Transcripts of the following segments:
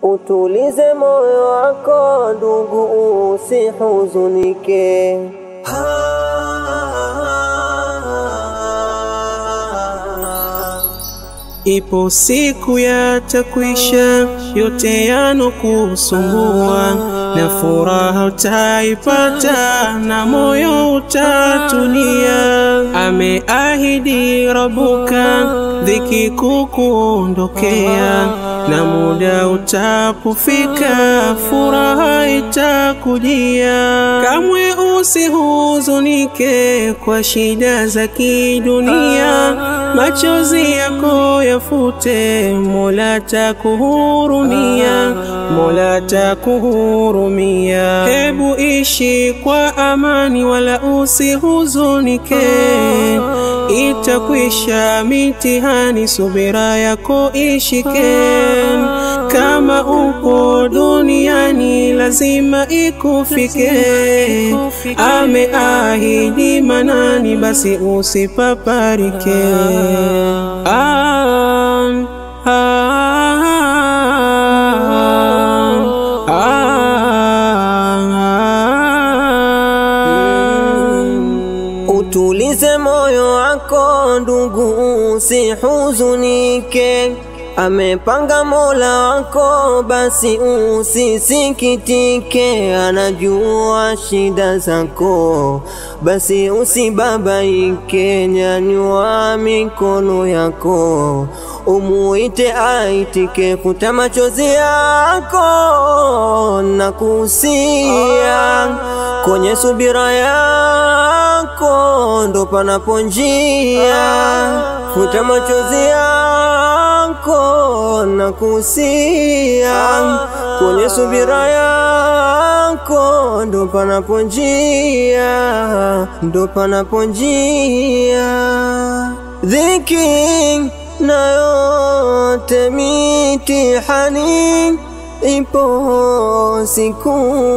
Utulize moyo wako ndugu, usihuzunike. Ipo siku yatakwisha yote yanokusumbua, na furaha utaipata na moyo utatulia. Ameahidi Rabuka dhiki kukuondokea, na muda utapofika furaha itakujia. Kamwe usihuzunike kwa shida za kidunia, machozi yako yafute, Mola takuhurumia, Mola takuhurumia. Hebu ishi kwa amani, wala usihuzunike, itakwisha mitihani, subira yako ishike. Kama upo duniani lazima ikufike, ameahidi Manani, basi usipaparike. Ah, ah, ah. Utulize moyo wako ndugu, usihuzunike. Amepanga Mola wako, basi usisikitike. Anajua shida zako, basi usibabaike. Nyanyua mikono yako, umuite aitike. Futa machozi yako na kusia kwenye subira yako ndo panapo njia. Futa machozi yako na kusia kwenye subira yako ndo panapo njia, ndo panapo njia. Dhiki na yote mitihani ipo siku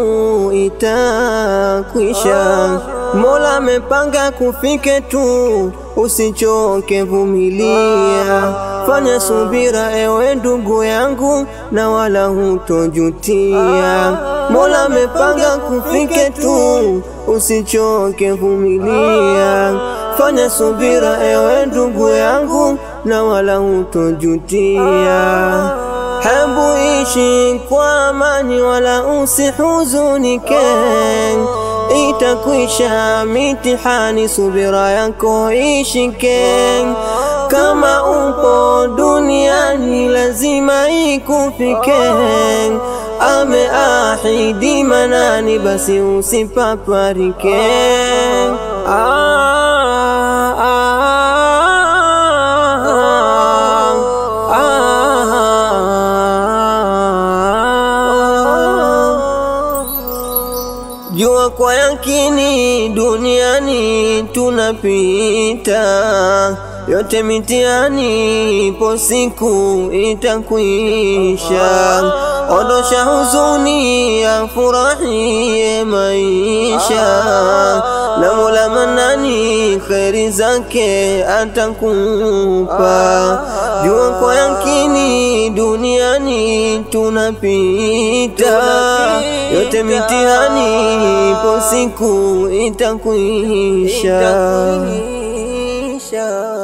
itakwisha. Mola amepanga kufike tu, usichoke, vumilia, fanya subira ewe ndugu yangu, na wala hutojutia. Mola amepanga kufike tu, usichoke, vumilia, fanya subira ewe ndugu yangu, na wala hutojutia. Hebu ishi kwa amani, wala usihuzunike, itakwisha mitihani, subira yako ishike. Kama upo duniani lazima ikufike, ameahidi Manani, basi usipaparike. Ah, ah, Jua kwa yakini duniani tunapita, yote mitihani ipo siku itakwisha. Ondosha huzuni, afurahie maisha, na Mola Manani kheri zake atakupa. Jua kwa yakini duniani tunapita, yote mitihani ipo siku itakwisha.